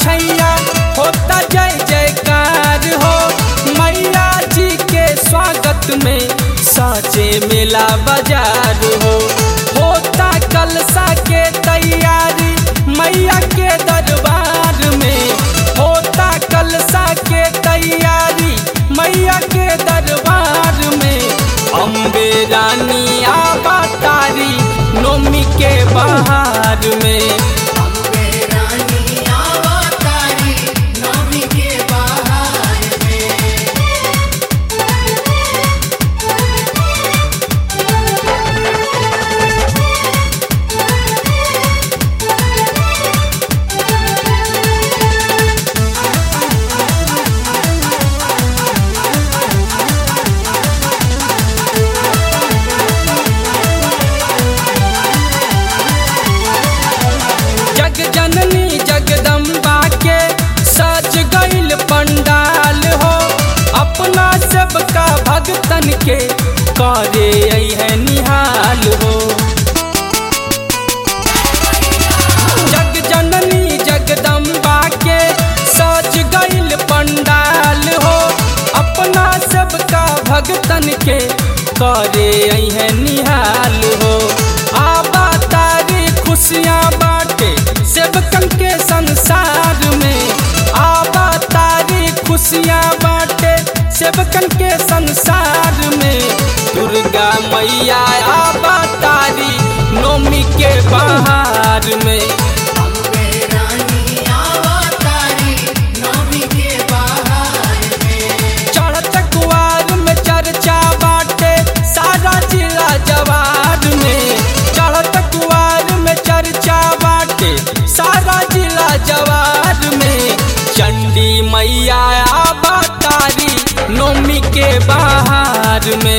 छैया होता जय जयकार हो मैया जी के स्वागत में साचे मेला बाजार हो होता कलसा के तैयारी मैया के दरबार में होता कलसा के तैयारी मैया के दरबार में अम्बे रानी आबा तारी नोमी के बहार में अम्बे रानी अवतारी नवमी के बहार में जग जननी जगदम्बा के सज गईल पंडाल हो अपना सबका भगतन के करे है निहाल हो जग जननी जगदम्बा के सज गईल पंडाल हो अपना सबका भगतन के करे है निहाल हो आबा तारी खुशियाँ बाटे सेवकन के संसार में आबा तारी खुशियाँ बाटे सेवकन के संसार में दुर्गा मैया आबा तारी नोमी के बहार में अम्बे रानी अवतारी नवमी के बहार में चढ़त कुआर में चर्चा बाटे सारा जिला जवार में चढ़त कुआर में चर्चा बाटे सारा जिला जवार में चंडी मैया आबा तारी नोमी के बहार में